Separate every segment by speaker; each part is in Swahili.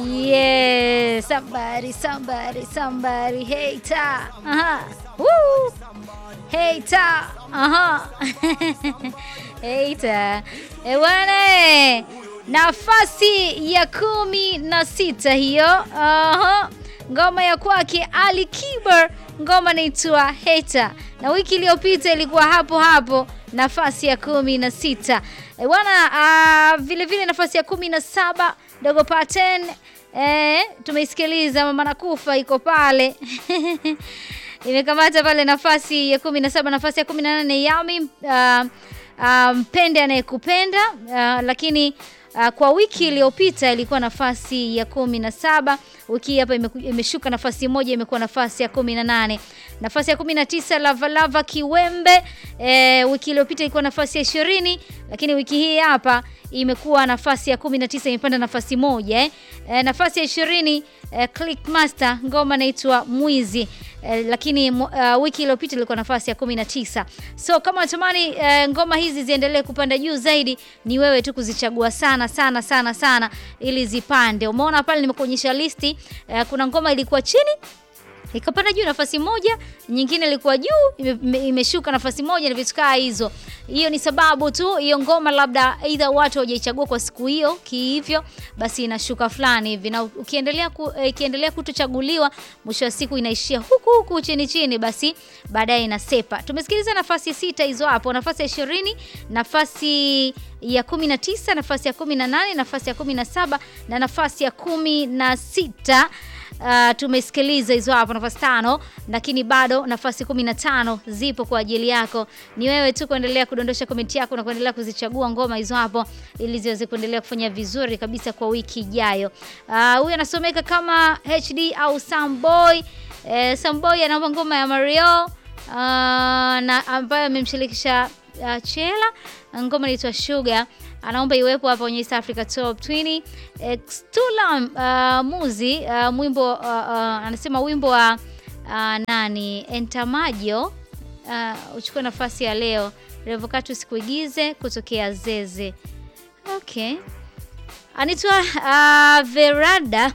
Speaker 1: Yes, somebody, somebody, somebody, hater. Aha. Woo. Hater. Aha. Hater. E bwana, nafasi ya kumi na sita hiyo. Aha. Ngoma ya kwake Ali Kiber, ngoma inaitwa Hater, na wiki iliyopita ilikuwa hapo hapo nafasi ya kumi na sita. E bwana, uh, vile vile nafasi ya kumi na saba Dogo Paten eh, tumeisikiliza mama nakufa iko pale imekamata pale nafasi ya kumi na saba. Nafasi ya kumi na nane Yami uh, uh, mpende anayekupenda uh, lakini uh, kwa wiki iliyopita ilikuwa nafasi ya kumi na saba. Wiki hii hapa imeshuka nafasi moja, imekuwa nafasi ya kumi na nane. Nafasi ya kumi na tisa Lavalava Kiwembe e, wiki iliyopita ilikuwa nafasi ya ishirini, lakini wiki hii hapa imekuwa nafasi ya kumi na tisa, imepanda nafasi moja eh. E, nafasi ya ishirini e, Clickmaster ngoma inaitwa Mwizi e, lakini uh, wiki iliyopita ilikuwa nafasi ya kumi na tisa. So kama unatamani e, ngoma hizi ziendelee kupanda juu zaidi, ni wewe tu kuzichagua sana sana sana sana ili zipande. Umeona pale nimekuonyesha listi e, kuna ngoma ilikuwa chini ikapanda juu nafasi moja, nyingine ilikuwa juu imeshuka nafasi moja na vitu kaa hizo. Hiyo ni sababu tu hiyo ngoma labda either watu hawajaichagua kwa siku hiyo kihivyo, basi inashuka fulani hivi, na ukiendelea ku, ikiendelea kutochaguliwa, mwisho wa siku inaishia huku huku chini chini, basi baadaye inasepa. Tumesikiliza nafasi sita hizo hapo, nafasi ya ishirini, nafasi ya kumi na tisa, nafasi ya kumi na nane, nafasi ya kumi na saba na nafasi ya kumi na sita. Uh, tumesikiliza hizo hapo nafasi tano, lakini bado nafasi kumi na tano zipo kwa ajili yako. Ni wewe tu kuendelea kudondosha komenti yako na kuendelea kuzichagua ngoma hizo hapo ili ziweze kuendelea kufanya vizuri kabisa kwa wiki ijayo. Huyu uh, anasomeka kama HD au Samboy. Eh, Samboy anaomba ngoma ya Mario uh, na ambayo amemshirikisha uh, Chela, ngoma inaitwa Sugar anaomba iwepo hapa kwenye East Africa Top 20. Extula uh, Muzi uh, mwimbo uh, uh, anasema wimbo wa uh, nani Entamajo uh, uchukue nafasi ya leo. Revocatus kuigize kutokea Zeze. Okay, anaitwa uh, Verada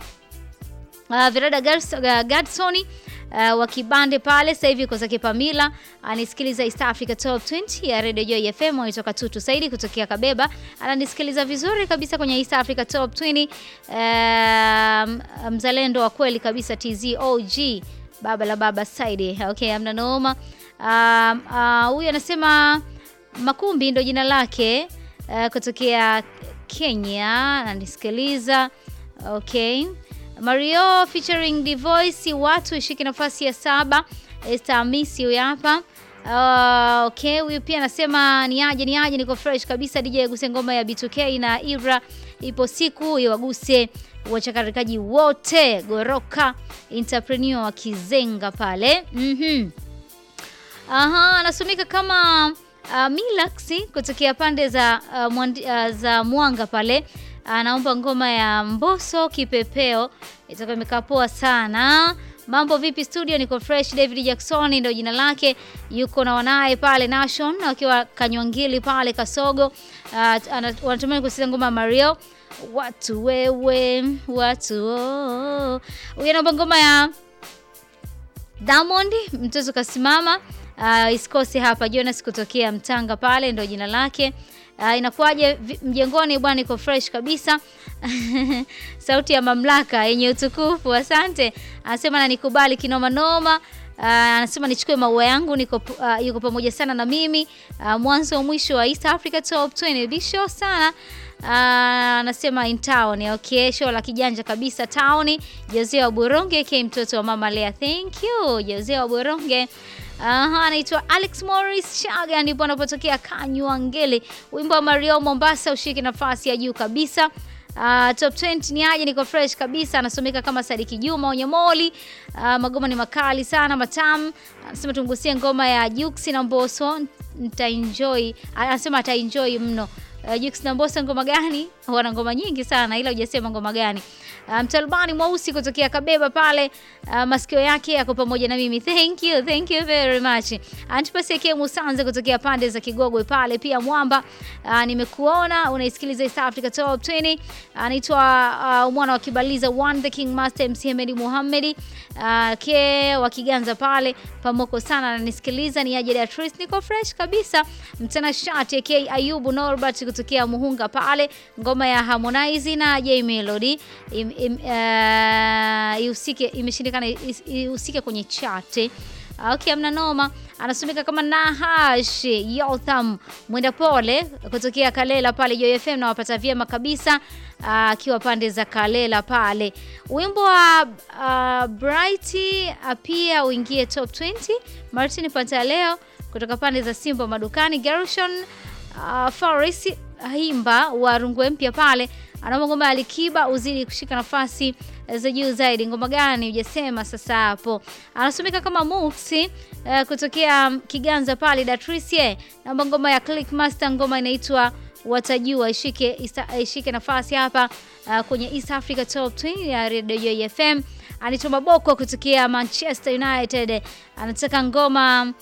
Speaker 1: uh, Verada Gadsoni Uh, wa Kibande pale sasa hivi uko zake Pamila anisikiliza East Africa Top 20 ya Radio Joy FM anatoka Tutu Saidi kutokea Kabeba, ananisikiliza vizuri kabisa kwenye East Africa Top 20. Uh, mzalendo wa kweli kabisa TZ OG baba la baba Saidi. Okay, amna noma. Huyu uh, uh, anasema Makumbi ndo jina lake uh, kutokea Kenya ananisikiliza. Okay. Mario featuring The Voice watu ishike nafasi ya saba. Esther Hamisi huyu hapa. Uh, okay, huyu pia anasema ni aje ni aje, niko fresh kabisa. DJ aguse ngoma ya B2K na Ibra, ipo siku iwaguse wachakarikaji wote goroka entrepreneur wa Kizenga pale. Mhm. Aha, anasomeka kama uh, Milaxi kutokea pande za uh, mwandi, uh, za Mwanga pale anaomba ngoma ya Mbosso kipepeo, itakuwa imekaa poa sana. Mambo vipi studio? Niko fresh. David Jackson ndio jina lake, yuko na wanaye pale Nation wakiwa Kanywangili pale Kasogo. Uh, wanatumani kusikiza ngoma ya Mario watu wewe watu oh. Huyu anaomba ngoma ya Diamond mtoto kasimama. Uh, isikose hapa Jonas kutokea Mtanga pale ndio jina lake. Uh, inakuwaje mjengoni bwana, iko fresh kabisa sauti ya mamlaka yenye utukufu. Asante, anasema na nikubali kinoma noma. Uh, anasema nichukue maua yangu, niko uh, yuko pamoja sana na mimi uh, mwanzo wa mwisho wa East Africa Top 20 bisho sana. Anasema uh, in town okay, show la kijanja kabisa town. Jose wa Buronge ke mtoto wa mama Lea, thank you Jose wa Buronge. Aha, anaitwa Alex Morris Chaga ndipo anapotokea Kanywangele. Wimbo wa Mario Mombasa ushike nafasi ya juu kabisa. Uh, top 20 ni aje, niko fresh kabisa. Anasomeka kama Sadiki Juma Onyamoli. Uh, magoma ni makali sana matamu. Anasema tungusie ngoma ya Juksi na Mbosso, nitaenjoy. Anasema ataenjoy mno. Uh, Jux na Mbosso ngoma gani? Wana ngoma nyingi sana ila hujasema ngoma gani. Mtalbani um, mweusi kutokea Kabeba pale uh, masikio yake yako pamoja na mimi. Thank you, thank you very much. Antipasi yake Musanze kutokea pande za Kigogwe pale pia Mwamba. Uh, nimekuona unaisikiliza East Africa Top 20. Anaitwa uh, mwana wa Kibaliza One the King Master MC Hemedi Muhammedi. Uh, ke wa Kiganza pale pamoko sana ananisikiliza ni aje Beatrice niko fresh kabisa. Mtana shati yake Ayubu Norbert kutokea Muhunga pale ngoma ya Harmonize na J Melody im, im, uh, ihusike imeshindikana ihusike kwenye chate. Okay, amna noma. Anasomeka kama Nahash Yotham mwenda pole kutokea Kalela pale Joy FM na wapata vyema kabisa akiwa uh, pande za Kalela pale. Wimbo wa uh, Bright uh, pia uingie top 20. Martin Pantaleo kutoka pande za Simba madukani. Gershon uh, Faris Himba wa Rungwe mpya pale anaomba ngoma ya Alikiba uzidi kushika nafasi za juu zaidi. Ngoma gani hujasema sasa hapo? Anasomeka kama Muksi uh, kutokea Kiganza pale Datrice. Naomba ngoma ya Click Master, ngoma inaitwa watajua ishike ishike nafasi hapa uh, kwenye East Africa Top 20 ya Radio FM. Anitoma Boko kutokea Manchester United anataka ngoma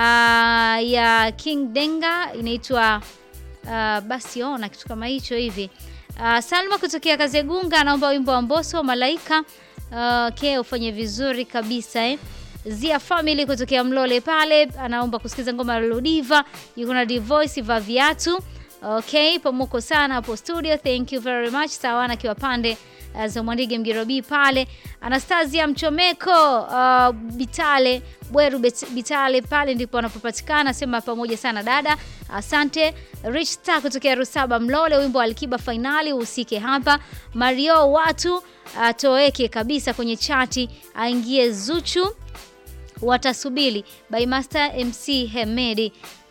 Speaker 1: uh, ya King Denga inaitwa uh, basi ona kitu kama hicho hivi. Uh, Salma kutokea Kazegunga anaomba wimbo wa Mbosso Malaika. Uh, ke ufanye vizuri kabisa eh. Zia Family kutokea Mlole pale anaomba kusikiza ngoma ya Ludiva, yuko na Divoice va viatu. Okay, pamuko sana hapo studio. Thank you very much. Sawana kiwa pande uh, za Mwandige Mgirobi pale. Anastasia Mchomeko uh, Bitale Bweru Bitale pale ndipo anapopatikana. Sema pamoja sana dada, asante. Rich Star kutokea Rusaba Mlole, wimbo wa Alikiba finali usike hapa. Mario watu atoweke kabisa kwenye chati, aingie Zuchu watasubili by Master MC Hemedi.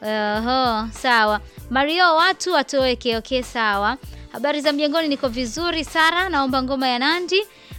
Speaker 1: Uh, sawa. Mario watu atoweke. Okay, sawa. Habari za mjengoni, niko vizuri. Sara, naomba ngoma ya Nandi.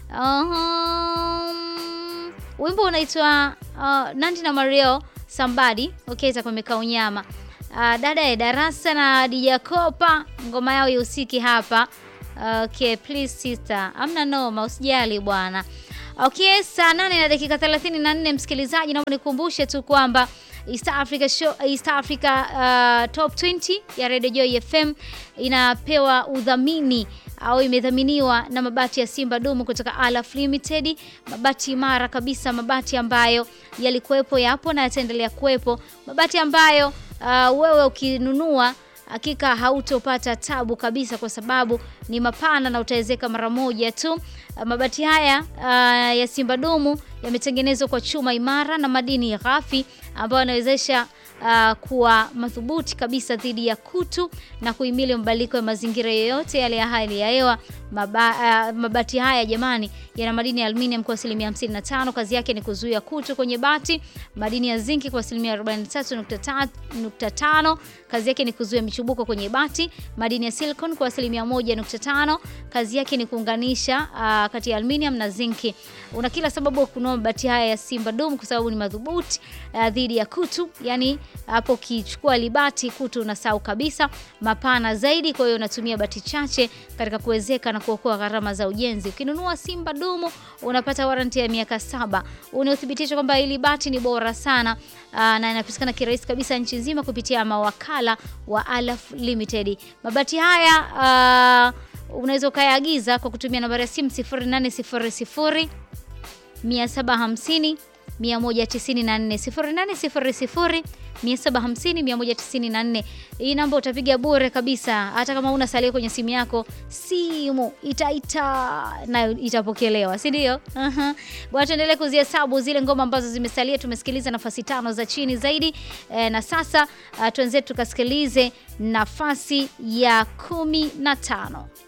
Speaker 1: Um, wimbo unaitwa uh, Nandi na Mario Somebody. Okay, itakomeka unyama. Uh, dada ya darasa na Dija Kopa ngoma yao ihusiki hapa. Okay, please sister. Amna noma, usijali bwana. Okay, saa nane na dakika 34 msikilizaji, naomba nikumbushe tu kwamba East Africa Show, East Africa uh, Top 20 ya Radio Joy FM inapewa udhamini au imedhaminiwa na mabati ya Simba Dumu kutoka Alaf Limited, mabati imara kabisa, mabati ambayo yalikuwepo, yapo na yataendelea kuwepo, mabati ambayo uh, wewe ukinunua hakika hautopata tabu kabisa, kwa sababu ni mapana na utawezeka mara moja tu. Mabati haya uh, ya Simba Dumu yametengenezwa kwa chuma imara na madini ghafi ambayo yanawezesha uh, kuwa madhubuti kabisa dhidi ya kutu na kuhimili mabadiliko ya mazingira yoyote yale ya hali ya hewa. Maba, uh, mabati haya jamani, yana madini ya aluminium kwa asilimia 55. Kazi yake ni kuzuia kutu kwenye bati. Madini ya zinki kwa asilimia 43.5. Kazi yake ni kuzuia michubuko kwenye bati. Madini ya silicon kwa asilimia 1.5. Kazi yake ni kuunganisha uh, kati ya aluminium na zinki. Una kila sababu ya kununua mabati haya ya Simba Dome kwa sababu ni madhubuti uh, dhidi ya kutu. Yani hapo ukichukua libati kutu unasahau kabisa, mapana zaidi. Kwa hiyo unatumia bati chache katika kuwezeka na kuokoa gharama za ujenzi. Ukinunua Simba Dumu unapata waranti ya miaka saba unaothibitisha kwamba hili bati ni bora sana aa, na inapatikana kirahisi kabisa nchi nzima kupitia mawakala wa Alaf Limited. Mabati haya aa, unaweza ukayaagiza kwa kutumia nambari ya simu 0800 750 194 0800 750 194. Hii namba utapiga bure kabisa, hata kama una salio kwenye simu yako, simu itaita na itapokelewa, si ndio? uh-huh. Bwana, tuendelee kuzihesabu zile ngoma ambazo zimesalia. Tumesikiliza nafasi tano za chini zaidi e, na sasa uh, tuenzetu tukasikilize nafasi ya kumi na tano.